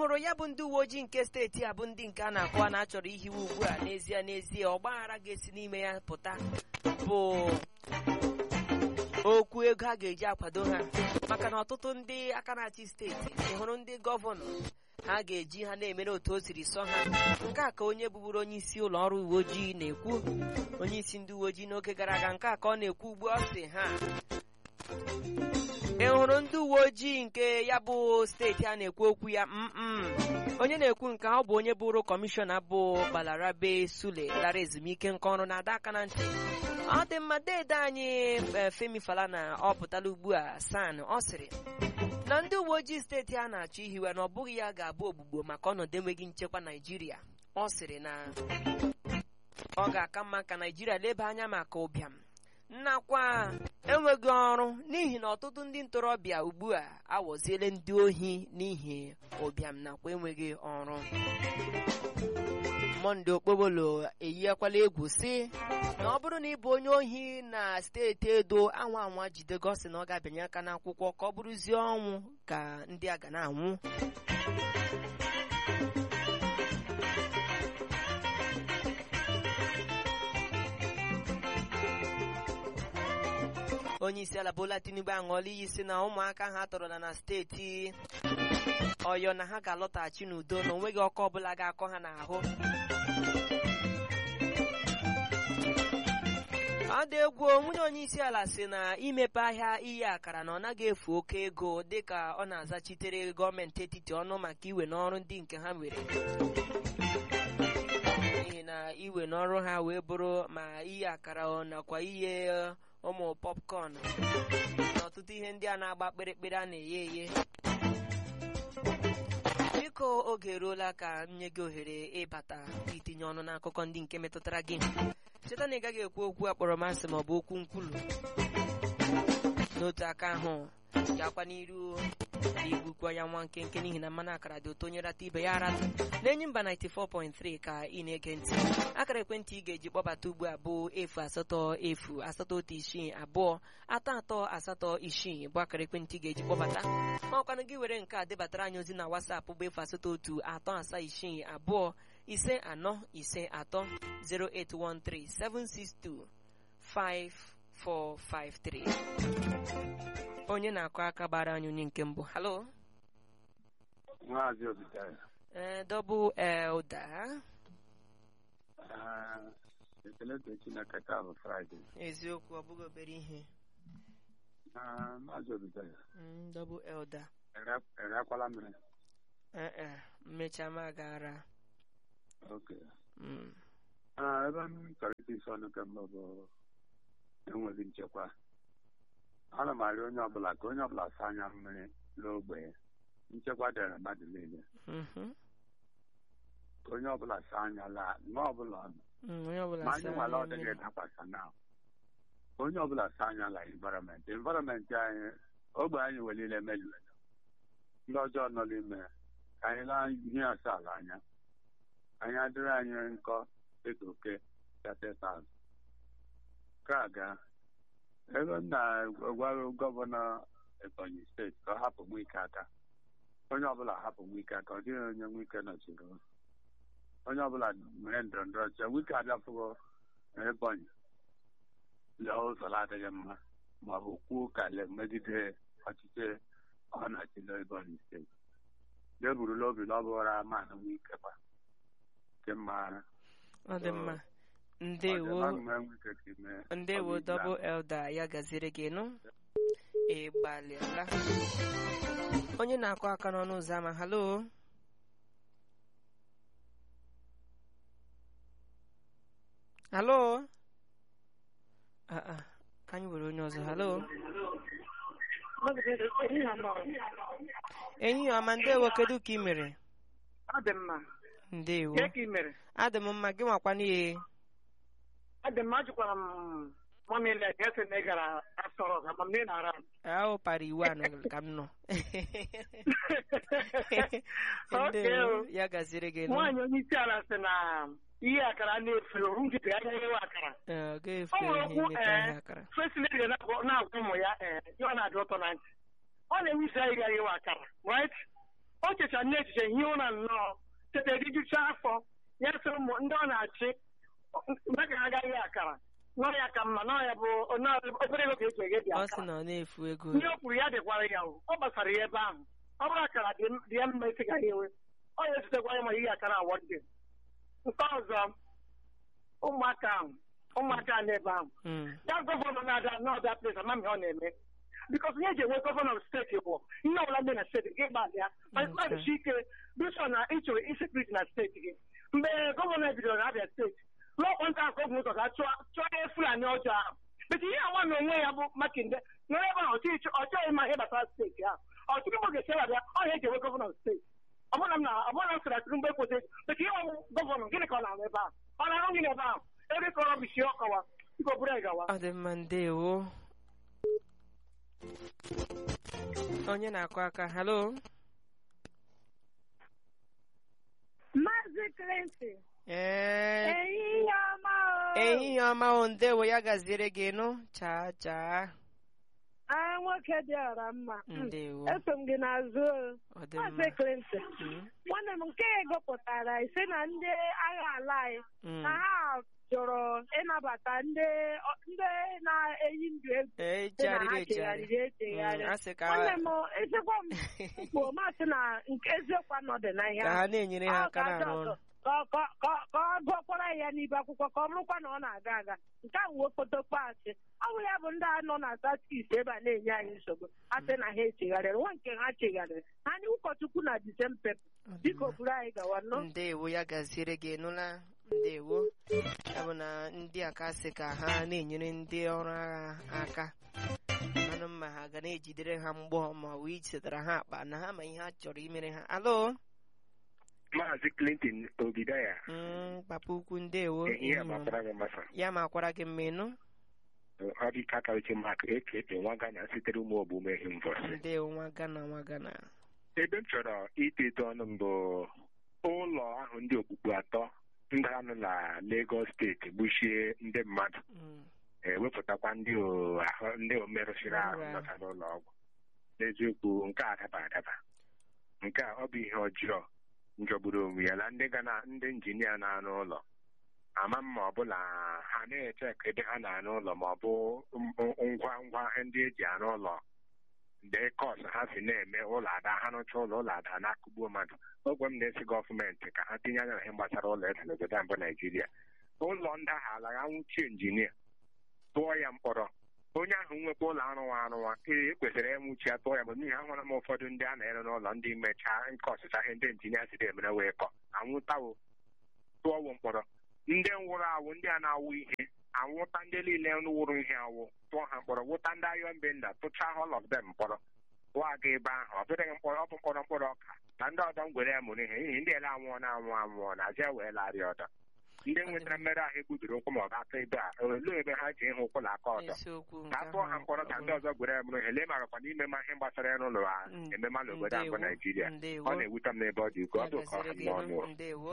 hụrụ ya bụ ndị uwe ojii nke steeti a bụ ndị nke a na-akọwa na achọrọ ihiwe ugbu a n'ezie n'ezie ọgbaghara ga-esi n'ime ya pụta bụ okwu ego a ga-eji akwado ha maka na ọtụtụ ndị aka na-achị steeti ị hụrụ ndị gọvanọ ha ga-eji ha na-emere otu o siri sọ ha nke a ka onye bụburu onye isi ụlọ ọrụ uwe ojii na-ekwu onye isi ndị uwe ojii n'oge gara aga nke a ka ọ na-ekwu ugbu ọ sị ha ị hụrụ ndị uwe ojii nke ya bụ steeti a na-ekwu okwu ya mm onye na-ekwu nke ọ bụ onye bụrụ kọmishọna bụ Balarabe Sule lara ezumike nka ọrụ na-ada aka na ntị ọ dị mma deede anyị Femi Falana ọ pụtala ugbu a san ọ sịrị na ndị uwe ojii steeti a na-achọ ihiwe na ọ bụghị ya ga-abụ ogbugbo maka ọnọdụ enweghị nchekwa Naijiria ọ sịrị na ọ ga-aka mma ka Naijiria leba anya maka ụbịam nnakwa enweghị ọrụ n'ihi na ọtụtụ ndị ntorobịa ugbu a awọziele ndị ohi n'ihi ụbịam nakwa enweghị ọrụ monde okpobolo eyikwala egwu si na ọ bụrụ na ị bụ onye ohi na steeti edo anwa anwa jide gosi na ọ ga-abịanye aka n'akwụkwọ ka ọ bụrụzie ọnwụ ka ndị a ga na-anwụ onye isi ala Bola Tinubu aṅụọla iyi si na ụmụaka ha tọrọla na steeti Ọyọ na ha ga-alọtaghachi n'udo na onweghị ọkụ ọbụla ga-akọ ha n'ahụ ọ dị egwu nwunye onye isi ala si na imepe ahịa iyi akara na ọ naghị efu oke ego dịka ọ na-azachitere gọọmenti etiti ọnụ maka iwe n'ọrụ ndị nke ha nwere n'ihi na iwe n'ọrụ ha wee bụrụ ma iyi akara nakwa ihe ụmụ popcorn na ọtụtụ ihe ndị a na-agba kpịrịkpịrị a na-eghe eghe biko oge eruola ka m nye gị ohere ịbata itinye ọnụ n'akụkọ ndị nke metụtara gị cheta na ị gaghị ekwu okwu akpọrọmasị maọbụ okwu nkwulu n'otu aka ahụ gakwa n'iru igbukwa ya nwa nkenke n'ihi na mmanụ akara dị ụtọ onye rata ibe ya arata na-enyi mba 94.3 ka ị na-ege ntị akara ekwentị ị ga-eji kpọbata ugbu a bụ efu asatọ efu asatọ otu isii abụọ atọ atọ asatọ isii bụ akara ekwentị ị ga-eji kpọbata ọkwanụ gị were nke a debatara anyị ozi na WhatsApp bụ efu asatọ otu atọ asaa isii abụọ ise anọ ise atọ 0813 762 5453 onye na-akụ aka gbara anyị onye nke mbụ halo Maazị Obitaya. ee dọbụ elda ekele to Chineke taa bụ Fraịde. eziokwu ọ bụghị obere ihe Ah, Maazị Obitaya, Mm, dọbụ elda erekwala mmiri. ee mmecha ma gara oke Mm. Ah, ebe m chọrọ iti isi ọnụ kemgbe bụ enweghị nchekwa ana m arịọ onye ọbụla ka onye ọbụla saa anya mmiri n'ogbe ya nchekwa dịrị mmadụ niile Mhm. ka onye ọbụla saa anya laa mgbe ọbụla ọ nọ Mm, onye ọbụla ma anyị saa nwala anya ọdịghị mmiri. dakwasa na onye ọbụla saa anya la environment environment anyị ogbe anyị welile emejuela ndị ọjọọ nọ n'ime ya ka anyị laa ihe asaa anya anyị adịrị anyị nkọ dịka oke chatetas ka ga ebe m na-agwara gọvanọ ebonyi steeti ka ọ hapụ nwike aka onye ọbụla hapụ nwike aka ọ dịghị onye nwike nọchiri ụzọ. onye ọbụla mere ndọrọ ndọrọ ọchịchị wike abịafụgo ebonyi lee ụzọ na-adịghị mma ma ọ bụ kwuo ka le megide ọchịchị ọ na-achịla ebonyi steeti deburula obi na ọ bụrụ ama na nwike kwa nke mma ọ dị mma ndewo ndewo dọbụ elda ya gaziri gị nụ ị gbalịala onye na-akụ aka n'ọnụ ụzọ ama halo halo Ah, ah, ka anyị were onye ọzọ halo enyi ọma ndewo kedu ka ị mere ọ dị mma ndewo Ihe ka ị mere adị m mma gị nwakwa n'ihe ọ dị mma ajụkwara m mamile ka esi na ị gara asọrọ ka mam na-ara m ahụ para iwu a nọ ka m nọ Okay, ndewo o. ya gaziri gị nụ nwaanyị onye isi ala sị na ihe akara na-efe oru nkịtị anya nyewe akara Ee, ọ ga-efe ọ nwere ihe okwu nyeta ee ihe akara fesileti ga na-agwa na-agwa ụmụ ya ee ihe ọ na-adị ụtọ na ntị ọ na-enwe isi anyị gara iwe akara right o checha nne echiche hie ụra nnọọ tete rijucha afọ ya sị ụmụ ndị ọ na-achị mgbe ka ha agaghị akara nọ ya ka mma nọ ya bụ nọọ obere ego ka eji eghe dị ọ akara sị na ọ na-efu ego ihe o kwuru ya dịkwara ya o ọ gbasara ya ebe ahụ ọ bụrụ akara dị dị ya mma isi ga ya enwe ọ ya ezutekwa ya ma ihe akara awọdị nke ọzọ ụmụaka ahụ ụmụaka n'ebe ahụ Mm. ya gọvanọ na-ada n'ọda ples ama ihe ọ na-eme bikọs ihe eji enwe gọvanọ steeti bụ ihe ọbụla dị na steeti gị gbalịa mmadụchi ike bishọ na ịchọrọ isekriti na steeti gị mgbe gọvanọ bidoro na abịa steeti lọkwa nta akọ bụ ụzọ ga chụọ chụọ ihe fulani ọjọọ ahụ bete ihe awa na onwe ya bụ makinde nọrọ ebe ahụ ọchịchị ọ chọghị ịma ihe gbasara steeti ahụ ọtụtụ mgbe ga-esi abịa ọhịa eji enwe gọvanọ steeti ọbụna m na ọbụna m sịrị atụrụ mgbe ekwesịrị bete ihe ọwụ gọvanọ gịnị ka ọ na-arụ ebe ahụ ọ na-arụ gị n'ebe ahụ ebe ka ọ bisi ọkọwa biko buru ya gawa ọ dị mma ndewo onye na-akụ aka halo Maazị Clinton, ee ehihie ọma o. ehihie ọma o ndewo ya gaziere gị nụ chaa chaa Ah, nwoke dị ọra mma. Mm. ndewo Eso m gị n'azụ o. ọ dị Maazị mma Clinton, Mm, nwanne m nke gụpụtara ise na ndị agha ala anyị mm. na ha jụrụ ịnabata ndị ndị na-eyi ndụ egwu ee dị na chegharịrị ha chegharịrị echegharị. Mm, a sị ka Nwanne m ezigbo m kwuo masị na nke eziokwu anọdị na ihe ka ahụ. ha na-enyere ha Ọ aka ga-adị na-arụ ọrụ ọzọ. Ka- ka ka- ka ọ gụọkwara ya n'ibe akwụkwọ ka ọ bụrụkwa na ọ na-aga aga nke a wee fotokwa asị ọ bụ ya bụ ndị a nọ na satis ebe a na-enye anyị nsogbu asị na ha echegharịrị nwa nke ha chegharịrị ha anyị ụkọchukwu na disempe Ọ dị biko mma. buru anyị gawa nọ ndewo ya gaziere gị nụla ndewo ya bụ na ndị aka sị ka ha na-enyere ndị ọrụ agha aka manụ mma ha ga na-ejidere ha mgbọ ma wee setara ha akpa na ha ma ihe ha chọrọ imere ha alo Maazị Clinton Obidaya Mm, papa ukwu ndewo ehihie ehihie ọma. gbasara gị masa ya ma akwara gị mma ịnụ ọ dị ka akarichi mak eke nwa Gana sitere ụmụ ogbume Invọs ndewo nwa gana nwa gana ebe m chọrọ itedo ọnụ m bụ ụlọ ahụ ndị okpukpe atọ ndị anụ na Lagos steeti gbuchie ndị mmadụ Mm, ewepụtakwa ndị o- ahụ ndị o merụsịrị ahụ Merụrụ ahụ. nọta n'ụlọ ọgwụ n'eziokwu nke a adaba adaba nke a ọ bụ ihe ọjọọ njọgburu onwe ya na ndị ga na ndị injinia na-arụ ụlọ ama m ma ọ bụla ha na-eche ka ebe ha na-arụ ụlọ ma ọ bụ m- ngwa ngwa ndị eji arụ ụlọ ndị kọs ha si na-eme ụlọ ada ha rụcha ụlọ ụlọ ada na-akụgbuo mmadụ ogwe m na-esi gọọmenti ka ha tinye anya na ihe gbasara ụlọ eze n'obodo a mbụ naijiria ụlọ ndị ahụ ala ya nwụchie injinia tụọ ya mkpọrọ onye ahụ nwekwa ụlọ arụwa arụwa ee ekwesịrị ịnwụchi ya tụọ ya bụ n'ihi ahụra m ụfọdụ ndị a na-ere n'ụlọ ndị mechaa nke ọsịsa ihe ndị injinia siri emere wee kọ anwụtawo tụọwo mkpọrọ ndị nwụrụ awụ ndị a na-awụ ihe anwụta ndị niile wụrụ ihe awụ tụọ ha mkpọrọ wụta ndị ayọ mbenda tụchaa all of them mkpọrọ tụọ aga ebe ahụ ọ bụrụ mkpọrọ ọ bụ mkpọrọ mkpọrọ ọka na ndị ọdọ ngwere ya mụrụ ihe n'ihi ndị ele anwụọ na anwụ anwụọ na aja wee larịa ọdọ ndị nwetara mmerụ ahụ egbubiri ụkwụ ma ọ bụ aka ebe a olee ebe ha ji ịhụ ụkwụ na aka ọdọ isiokwu nke ka a tụọ ha ahụ mkpọrọ ka ọ ndị bụ- ọzọ gwere ya mụrụ ihe lee marakwa n'ime ma ihe gbasara ya n'ụlọ ha Mm, emema n'obodo a bụ ndewo, naijiria ndewo. ọ na-ewute m n'ebe ọ dị ukwuu ọ Ya bụ ka ọ ha gaziri m gị n'ọnụ nụ, ndewo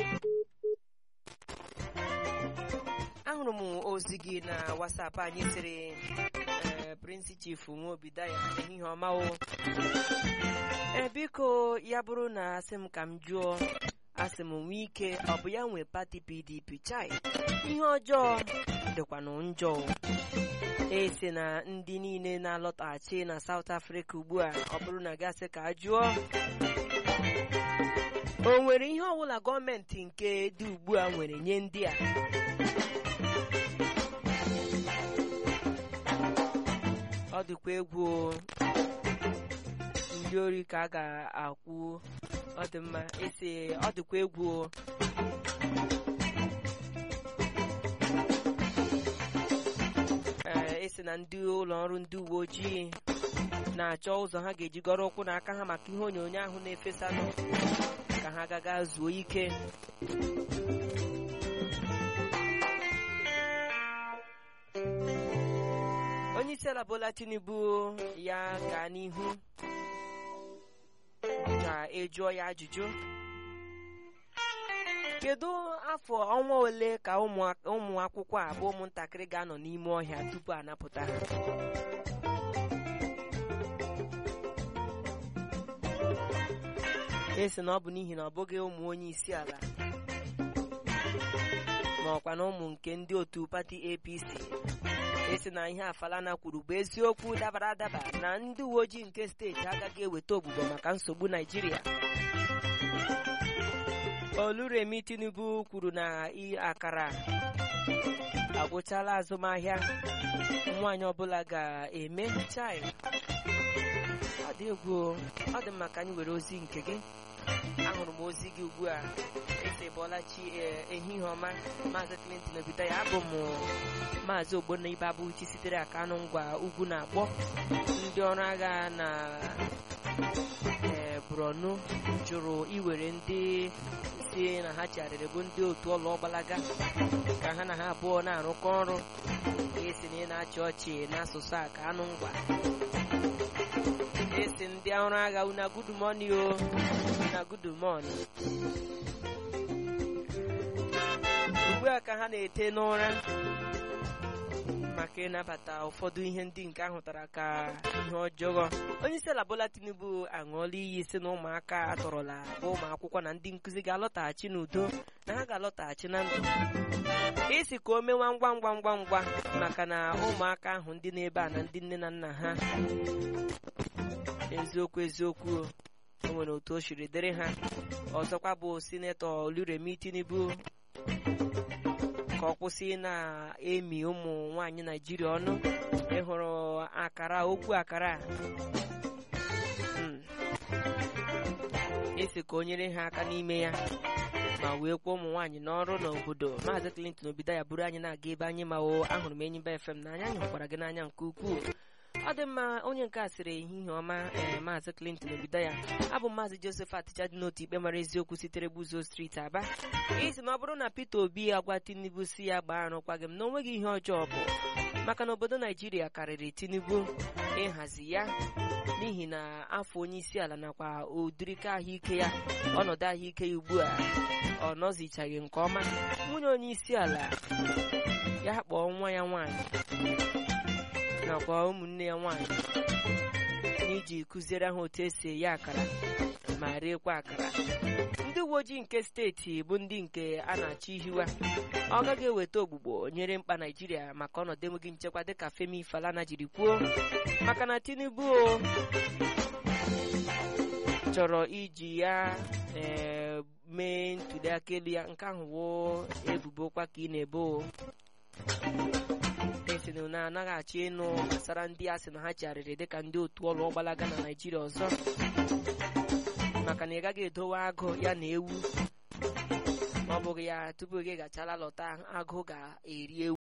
ahụrụ m ozi gị na wasapụ anyị sịrị ee prinsi chief nwaobidaya ehihie ọma o ee biko ya bụrụ na asị m ka m jụọ asị m nwee ike ọ bụ ya nwe pati pdp chai ihe ọjọọ dịkwanụ njọ o. esi na ndị niile na-alọtaghachi na South Africa ugbu a ọ bụrụ na gasị ka a jụọ o nwere ihe ọbụla gọọmenti nke dị ugbu a nwere nye ndị a ọ dịkwa egwu o. ndị ori ka a ga-akwụ ọ dị mma esi ọ dịkwa egwu o. ee esi na ndị ụlọ ọrụ ndị uwe ojii na-achọ ụzọ ha ga-eji gọrọ ụkwụ n'aka ha maka ihe onyonyo ahụ na-efesanụ ka ha gaga zuo ike onye isi ala Bola Tinubu ya gaa n'ihu ka ejụọ ya ajụjụ kedu afọ ọnwa ole ka ụmụ ụmụ akwụkwọ a bụ ụmụntakịrị ga-anọ n'ime ọhịa tupu a napụta ha esi na ọ bụ n'ihi na ọ bụghị ụmụ onye isi ala ma ọkwa na ụmụ nke ndị otu pati apc esi na ihe afalana kwuru bụ eziokwu dabara adaba na ndị uwe ojii nke steeti agaghị eweta ogbugbo maka nsogbu naijiria oluremi tinubu kwuru na i- akara agwụchala azụmahịa nwaanyị ọbụla ga-eme chai ọ dị egwu o. ọ dị mma ka anyị were ozi nke gị ahụrụ m ozi gị ugbu a ese bọlachi ehihie ọma maazị clinton obido ya abụ m maazị ogbonna ibe abụchi sitere aka anụ ngwa ugwu na-akpọ ndị ọrụ agha na ee borno jụrụ iwere ndị si na ha chigharịrị bụ ndị otu ọlụ ọgbalaga ka ha na ha abụọ na-arụkọ ọrụ esi na ị na-achị ọchị n'asụsụ a ka anụ ngwa esi ndị ọrụ agha una good morning o una good morning ugbu a ka ha na-ete n'ụra maka ịnabata ụfọdụ ihe ndị nke ahụtara ka ihe ọjọọ onye isi ala Bola Tinubu aṅụọla iyi si na ụmụaka atọrọla bụ ụmụ akwụkwọ na ndị nkụzi ga-alọtaghachi n'udo na ha ga-alọtaghachi na ndụ isi ka o mewa ngwa ngwa ngwa ngwa maka na ụmụaka ahụ ndị n'ebe a na ndị nne na nna ha eziokwu eziokwu o nwere otu o siri dịrị ha ọzọkwa bụ sinetọ oluremi tinubu ka ọ kwụsị na-emi ụmụ nwanyị naijiria ọnụ ịhụrụ akara okwu akara a. Mm. esi ka o nyere ha aka n'ime ya ma wee kwuo ụmụ nwaanyị n'ọrụ n'obodo maazị clinton obido ya bụrụ anyị na-aga ebe anyị ma o ahụrụ m enyi mba fm n'anya anyị hụkwara gị n'anya nke ukwuu ọ dị mma onye nke a sịrị ehihie ọma ee maazị clinton obido ya abụ maazị joseph atịcha dị n'otu ikpe mara eziokwu sitere gbuzo steeti aba isi na ọ bụrụ na peter obi agwa tinubu si ya gbaa arụkwaghị m na o nweghị ihe ọjọọ bụ maka na obodo naijiria karịrị tinubu ịhazi ya n'ihi na afọ onye isi ala nakwa ụdịrịka ahụike ya ọnọdụ ahụike ya ugbu a ọ nọzichaghị nke ọma nwunye onye isi ala ya kpọọ nwa ya nwaanyị nakwa ụmụnne ya nwaanyị n'iji kụziere ha otu esi eye akara ma riekwa akara ndị uwe ojii nke steeti bụ ndị nke a na-achọ ihiwa ọ gaghị eweta ogbugbo nyere mkpa naijiria maka ọnọdụ enweghị nchekwa dịka femi falana jiri kwuo maka na tinubu o chọrọ iji ya ee mee ntụliaka elu ya nke ahụ woo ebubokwa ka ị na-ebo o esinu na anaghị achọ ịnụ gbasara ndị a sị na ha chigharịrị dịka ndị otu ọlụ ọgbalaga na naijiria ọzọ maka na ị gaghị edowe agụ ya na ewu ma ọ bụghị ya tupu gị gachala lọta agụ ga-eri ewu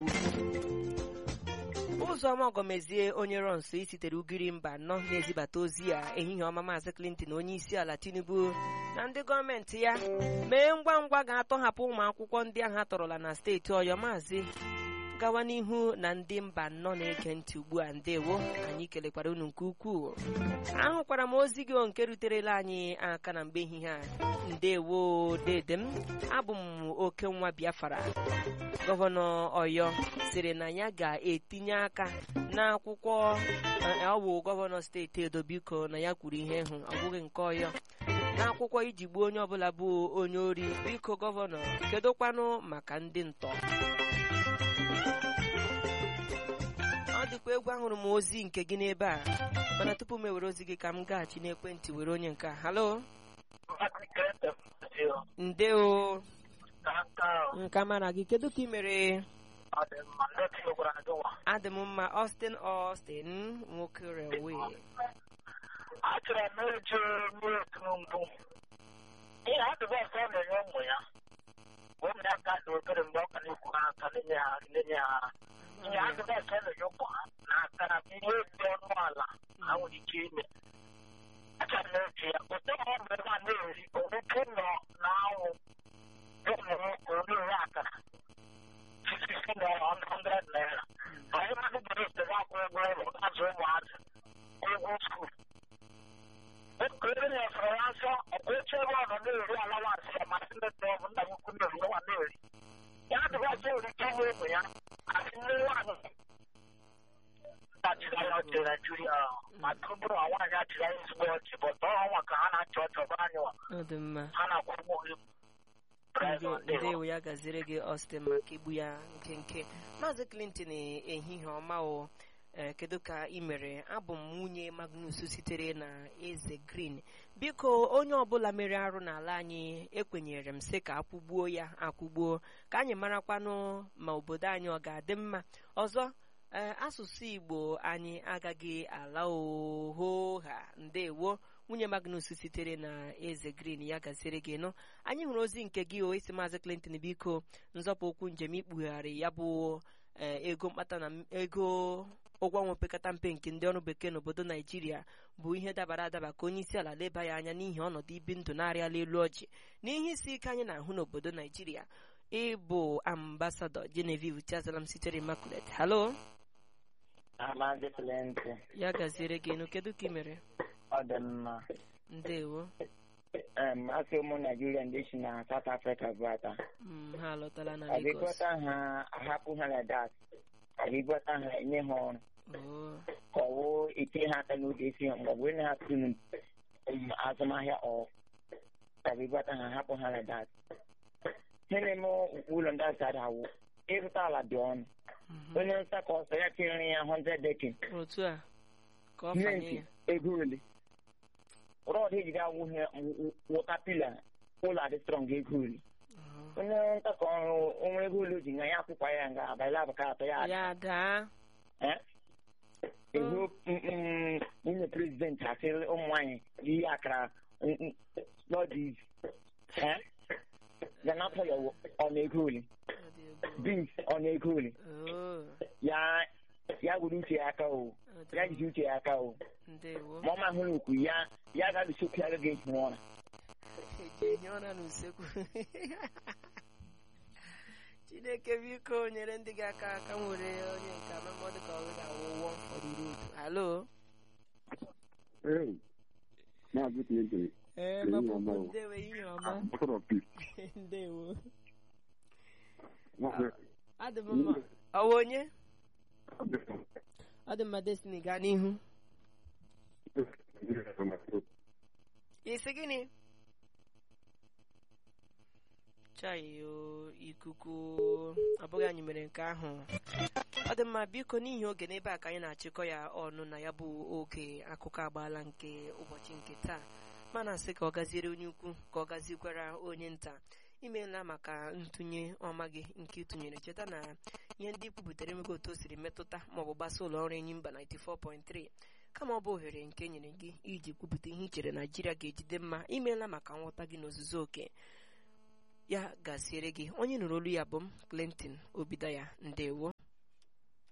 ụzọma ọgọmezie onye rọnso isitere ugiri mba nọ na-ezibata ozi ya ehihie ọma maazị clinton onye isi ala tinubu na ndị gọọmenti ya mee ngwa ngwa ga-atọhapụ ụmụ akwụkwọ ndị ahụ atọrọla na steeti ọyọ maazị gawa n'ihu na ndị mba nnọ na-ege ntị ugbu a ndewo anyị kelekwara unu nke ukwuu ahụkwara m ozi gị nke ruterela anyị aka na mgbe ehihie a ndewo dede m abụ m oke nwa biafra gọvanọ ọyọ sịrị na ya ga-etinye aka n'akwụkwọ ọ bụ gọvanọ steeti edo biko na ya kwuru ihe hụ ọ bụghị nke ọyọ n'akwụkwọ iji gbuo onye ọbụla bụ onye ori biko gọvanọ kedokwanụ maka ndị ntọ ọ dịkwa egwu ahụrụ m ozi nke gị n'ebe a mana tupu m ewere ozi gị ka m gaghachi n'ekwentị were onye nke a halo ndeo nka mara gị kedu ka ị mere adị m mma Austin Austin nwoke rewe achọrọ m eje mmiri mbụ ihe adịbọsụ ọ na-enye ụmụ ya ụmụ ya ka dị obere mgbe ọ ka na-ekwu ha aka na-enye ha na-enye ha ihe adịbọsụ ọ na-enye ụmụ ha na akara bụ ihe dị ọnụ ala ha nwere ike ime achọrọ m eji ya ote ma ọ bụ ebe a na-eri onweke nọ n'anwụ ụmụ nwoke onye akara sisisi na hundred naira ma ihe mmadụ bụrụ ebe akwụ ụgwọ ụlọ azụ ụmụazị ụgwọ skuul Okorobịa nyefere ya nsọ ọkwa oche ebe ọ nọ na-eri alawansị ya masị ndị nne ọ bụ nna ukwu na-eri nwa na-eri ya adịghị nwere ike inye ụmụ ya asị nne nwaanyị dachiri ya ọchị naijiria ma tụbụrụ nwa nwaanyị achịrị ya ezigbo ọchị bọta ọnwa ka ha na-achị ọchị chọba anyị wa ọ dị mma ha na-akwụ ụgwọ gị Ndewo- ndewo ya gaziri gị Austin maka igbu ya nkenke maazị Clinton ehihie ọma o ee kedu ka ị mere abụ m nwunye Magnus sitere na eze green biko onye ọbụla mere arụ n'ala anyị ekwenyere m sị ka akwụgbuo ya akwụgbuo ka anyị marakwanụ ma obodo anyị ọ ga-adị mma ọzọ ee asụsụ Igbo anyị agaghị ala oho ha ndewo nwunye Magnus sitere na eze green ya gaziri gị nụ anyị hụrụ ozi nke gị o isi maazị Clinton biko nzọpụ okwu njem ikpugharị ya bụ ee, ego mkpata na m- ego ụgwọ ọnwa opekata mpe nke ndị ọrụ bekee n'obodo naijiria bụ ihe dabara adaba ka onye isi ala leba ya anya n'ihi ọnọdụ ibi ndụ na-arịala elu ọjị n'ihe isi ike anyị na-ahụ n'obodo naijiria ịbụ ambasadọ Genevieve Chiazalam sitere Immaculate halo Amaghị Clinton, ya gaziere gị nụ kedu ka ị mere ọ dị mma. ndewo Em, Asị ụmụ Naijiria ndị si na South Africa bụ ata. Mm, ha alọtala na Lagos Agịgwọta ha ahapụ ha na dat. Agịgwọta ha enye ha ọrụ. Oh, Ka ọ wụ ite ha aka n'oge isi ha mgbe na ha tụrụ um, azụmahịa ọ. Agịgwọta ha hapụ ha na dat. Ihe na-eme ụlọ ndị asara awụ. Ịzụta ala dị ọnụ. mhm. Onye nta ka ọsọ ya tinyere ya 100 dekin. otu a ka ọ fanye Rent ya ego ole? Rọd ejiri awụghị wụta pila ụlọ adị strọng ego ole? Oh. onye ntakọ ọrụ onwe ego ole o ji nga ya akwụkwa ya nga abalị abụka atọ ya ada. ya daa Eh? Ihu mm, nwunye prezidenti asịrị ụmụ nwaanyị yi akara lọdis ga na-atọ ya ọ na-ego ole Ọ dị egwu. bins ọ na-ego ole Oh, ya ya were uche ya aka o ọ dị ya mma. jide uche ya aka o ndewo ma ọ ma hụrụ okwu ya ya ga-alụsokwu ya agaghị ehi ụra eji ehi ụra n'usekwu chineke biko nyere ndị gị aka aka nwere onye nke amama dịka ọ ga-awụ one for the road halo Hey, Maazị Clinton, ee Ehihie mapụpụ ọma o. ndewo ihe ọma Ambassador of Peace. ndewo Maazị adị m mma ọwa onye ọ dị mma destiny gaa n'ihu isi gịnị chayo ikuku ọ bụghị anyị mere nke ahụ ọ dị mma biko n'ihi oge n'ebe a ka anyị na-achịkọ ya ọnụ na ya bụ oge akụkọ agbaala nke ụbọchị nke taa mana asị ka ọ gaziere onye ukwu ka ọ gazikwara onye nta imeela maka ntụnye ọma gị nke ịtụnyere cheta na ihe ndị kwupụtara emego otu o siri metụta maọbụ gbasa ụlọ ọrụ enyi mba 94.3 kama ọ bụ ohere nke nyere gị iji kwupụta ihe i chere naijiria ga-ejide mma imeela maka nghọta gị n'ozuzu oke ya gaziere gị onye nụrụ olu ya bụ m clinton obidaya ndewo